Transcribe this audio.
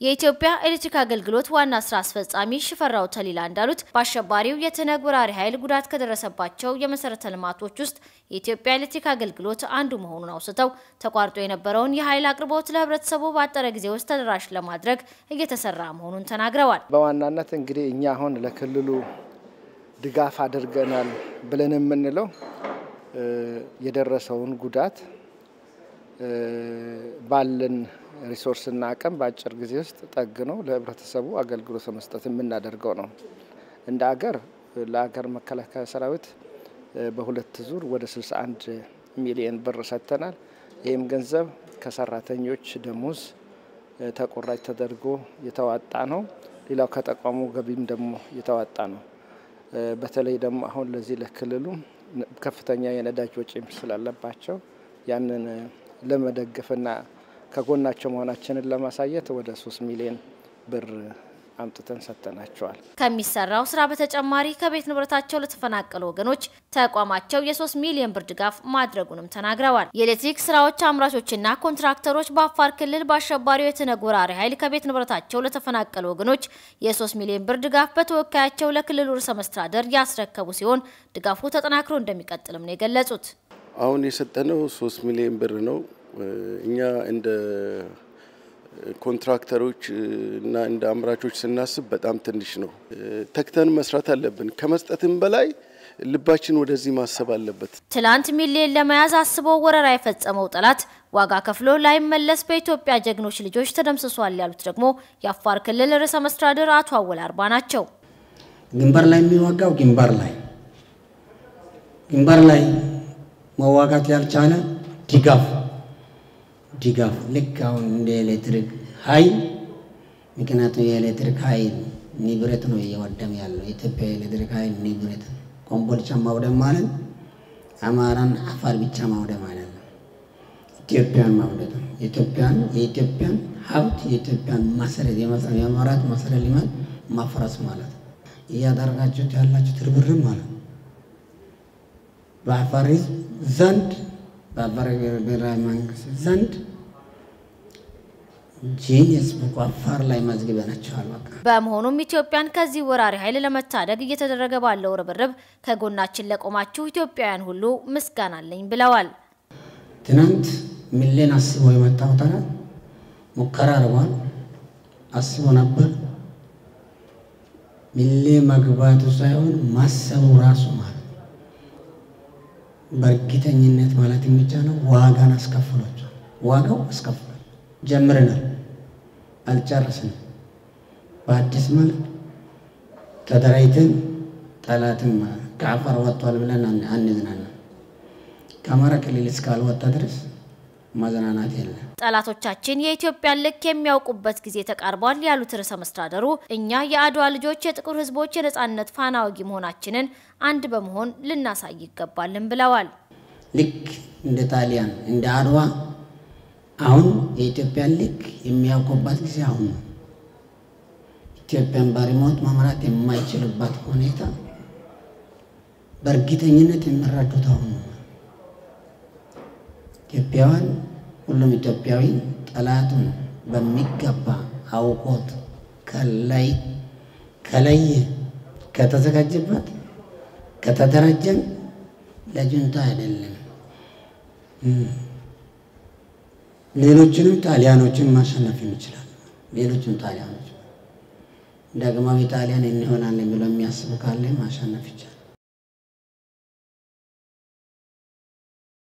የኢትዮጵያ ኤሌክትሪክ አገልግሎት ዋና ስራ አስፈጻሚ ሽፈራው ተሊላ እንዳሉት በአሸባሪው የትነግ ወራሪ ኃይል ጉዳት ከደረሰባቸው የመሰረተ ልማቶች ውስጥ የኢትዮጵያ ኤሌክትሪክ አገልግሎት አንዱ መሆኑን አውስተው ተቋርጦ የነበረውን የኃይል አቅርቦት ለህብረተሰቡ ባጠረ ጊዜ ውስጥ ተደራሽ ለማድረግ እየተሰራ መሆኑን ተናግረዋል። በዋናነት እንግዲህ እኛ አሁን ለክልሉ ድጋፍ አድርገናል ብለን የምንለው የደረሰውን ጉዳት ባለን ሪሶርስና አቅም በአጭር ጊዜ ውስጥ ጠግኖ ለህብረተሰቡ አገልግሎት መስጠት የምናደርገው ነው። እንደ አገር ለአገር መከላከያ ሰራዊት በሁለት ዙር ወደ 61 ሚሊዮን ብር ሰጥተናል። ይህም ገንዘብ ከሰራተኞች ደሞዝ ተቆራጭ ተደርጎ የተዋጣ ነው። ሌላው ከተቋሙ ገቢም ደግሞ የተዋጣ ነው። በተለይ ደግሞ አሁን ለዚህ ለክልሉ ከፍተኛ የነዳጅ ወጪም ስላለባቸው ያንን ለመደገፍና ከጎናቸው መሆናችንን ለማሳየት ወደ ሶስት ሚሊዮን ብር አምጥተን ሰጥተናቸዋል። ከሚሰራው ስራ በተጨማሪ ከቤት ንብረታቸው ለተፈናቀሉ ወገኖች ተቋማቸው የሶስት ሚሊዮን ብር ድጋፍ ማድረጉንም ተናግረዋል። የኤሌክትሪክ ስራዎች አምራቾችና ኮንትራክተሮች በአፋር ክልል በአሸባሪው የትነግ ወራሪ ኃይል ከቤት ንብረታቸው ለተፈናቀሉ ወገኖች የሶስት ሚሊዮን ብር ድጋፍ በተወካያቸው ለክልሉ ርዕሰ መስተዳደር ያስረከቡ ሲሆን ድጋፉ ተጠናክሮ እንደሚቀጥልም ነው የገለጹት። አሁን የሰጠነው ሶስት ሚሊዮን ብር ነው። እኛ እንደ ኮንትራክተሮች እና እንደ አምራቾች ስናስብ በጣም ትንሽ ነው። ተክተን መስራት አለብን። ከመስጠትም በላይ ልባችን ወደዚህ ማሰብ አለበት። ትላንት ሚሊዮን ለመያዝ አስቦ ወረራ የፈጸመው ጠላት ዋጋ ከፍሎ ላይመለስ በኢትዮጵያ ጀግኖች ልጆች ተደምስሷል ያሉት ደግሞ የአፋር ክልል ርዕሰ መስተዳድር አቶ አወል አርባ ናቸው። ግንባር ላይ የሚዋጋው ግንባር ላይ ግንባር ላይ መዋጋት ያልቻለ ድጋፍ ድጋፍ ልክ አሁን እንደ ኤሌክትሪክ ኃይል ምክንያቱም የኤሌክትሪክ ኃይል ንብረት ነው እየወደም ያለው የኢትዮጵያ የኤሌክትሪክ ኃይል ንብረት ኮምቦልቻ ማውደም ማለት አማራን አፋር ብቻ ማውደም ማለት ነው። ኢትዮጵያን ማውደድ ነው። ኢትዮጵያን የኢትዮጵያን ሀብት የኢትዮጵያን መሰረት የመራት መሰረት ልማት ማፍረስ ማለት ነው። እያደረጋችሁት ያላችሁት ርብርብ ማለት ነው። በአፋር ሕዝብ ዘንድ በአፋር ብሔራዊ መንግስት ዘንድ ጂኒየስ ቡክ አፋር ላይ መዝግበናቸዋል። በቃ በመሆኑም ኢትዮጵያን ከዚህ ወራሪ ኃይል ለመታደግ እየተደረገ ባለው ርብርብ ከጎናችን ለቆማችሁ ኢትዮጵያውያን ሁሉ ምስጋና አለኝ ብለዋል። ትናንት ሚሊዮን አስቦ የመጣው ጠላት ሙከራ አድርጓል። አስቦ ነበር። ሚሊዮን መግባቱ ሳይሆን ማሰቡ ራሱ ማለት በእርግጠኝነት ማለት የሚቻለው ዋጋን አስከፍሏቸው ዋጋው አስከፍሏል። ጀምረናል፣ አልጨረስንም። በአዲስ መልክ ተደራጅተን ጠላትም ከአፋር ወጥቷል ብለን አንዝናለን። ከአማራ ክልል እስካልወጣ ድረስ ማዘናናት የለም። ጠላቶቻችን የኢትዮጵያን ልክ የሚያውቁበት ጊዜ ተቃርቧል ያሉት ርዕሰ መስተዳደሩ እኛ የአድዋ ልጆች የጥቁር ሕዝቦች የነጻነት ፋና ወጊ መሆናችንን አንድ በመሆን ልናሳይ ይገባልን ብለዋል። ልክ እንደ ጣሊያን እንደ አድዋ አሁን የኢትዮጵያን ልክ የሚያውቁበት ጊዜ አሁን ነው። ኢትዮጵያን በሪሞት መምራት የማይችልበት ሁኔታ በእርግጠኝነት የሚረዱት አሁን ነው። ኢትዮጵያውያን ሁሉም ኢትዮጵያዊ ጠላቱን በሚገባ አውቆት ከላይ ከለየ ከተዘጋጀበት ከተደራጀን ለጁንታ አይደለም ሌሎችንም ጣሊያኖችን ማሸነፍ ይችላል። ሌሎችም ጣሊያኖች ዳግማዊ ጣሊያን እንሆናለን ብሎ የሚያስቡ ካለ ማሸነፍ ይቻላል።